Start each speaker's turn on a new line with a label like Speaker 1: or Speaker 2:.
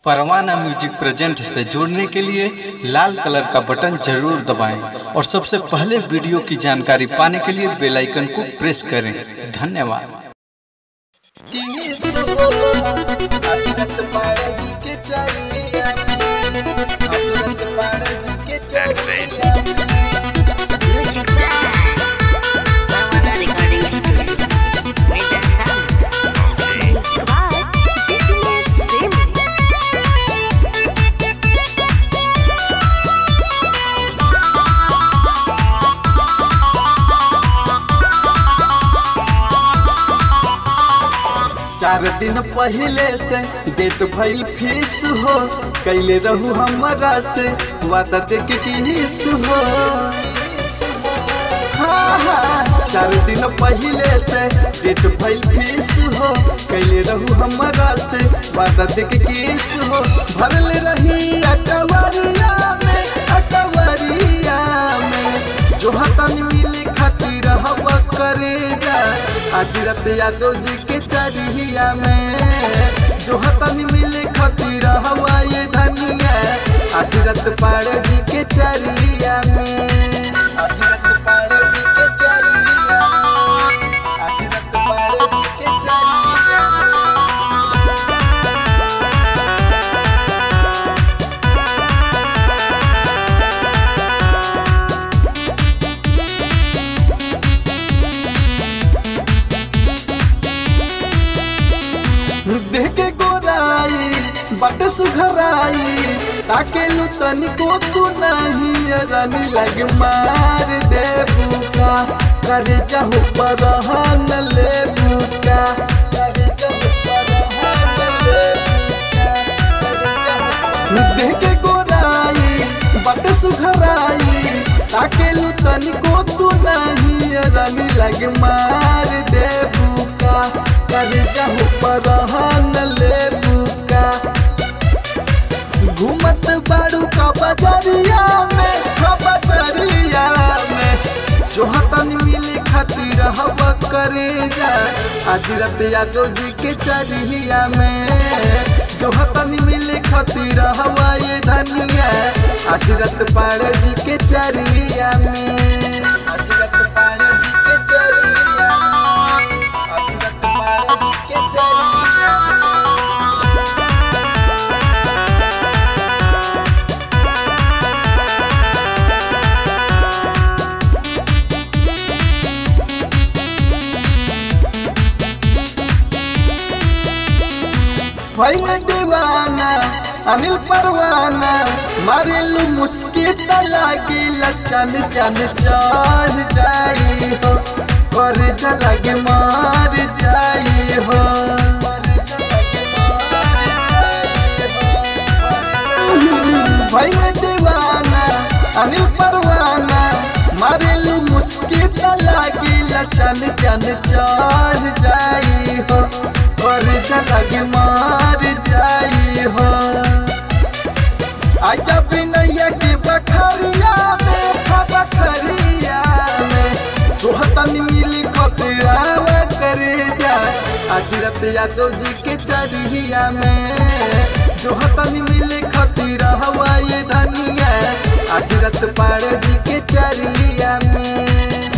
Speaker 1: परवाना music present से जुड़ने के लिए लाल कलर का बटन जरूर दबाएं और सबसे पहले वीडियो की जानकारी पाने के लिए बेल आइकन को प्रेस करें धन्यवाद
Speaker 2: Music by Tawana Recording Studio. Major Sound. Music by Fitness Family.
Speaker 1: चार दिन पहले से डेट भइल फीस हो कैले रहू हमरा से वादा दे के किस हो हाँ, हाँ, चार दिन पहले से डेट भइल फीस हो कैले रहू हमरा से वादा दे के किस हो भरल रही अकवरिया में अकवरिया में जो हतन मिले खातिर हवा करेगा आज रात यादव जी के चरिया में जो हतन मिले खातिर हवा ये धनिया आज रात पाड़े जी के चरिया में आज रात पाड़े जी के चरिया में आज रात पाड़े जी के चरिया में देह के गोराई बट सुघराई ताके लू तनिको तू नहीं रानी लग मार दे बुका करे जाहु परहन ले बुका करे जाहु परहन ले बुका करे जाहु देह के गोराई बट सुघराई ताके लू तनिको तू नहीं रानी लग मार दे बुका कर जाहु परहन ले बुका घूमत बाड़ू का बजरिया में का बजरिया में जो हतन मिले खातिर हवा करे जा आज रात यादव जी के चरिया में जो हतन मिले खातिर हवा ये धनिया आज रात पाड़े जी के चरिया में आज रात पाड़े जी के चरिया में आज रात पाड़े जी के चरिया में भैल दीवाना अनिल परवाना मारेलू मुस्की लागिल चल चल चढ़ जाई हो कर लगे मार जाई हो भैल दीवाना अनिल परवाना मारेलू मुस्की लागिल चल चल चढ़ जाई हो और लगे मार जाई हो आजा बिनैया के बखरिया में हा बखरिया में तोहतन मिली खतरावा करे जा आज रात यादव जी के चरिया में जो हतन मिले खतीरा हवा ये धनिया आज रात पाड़े जी के चरिया में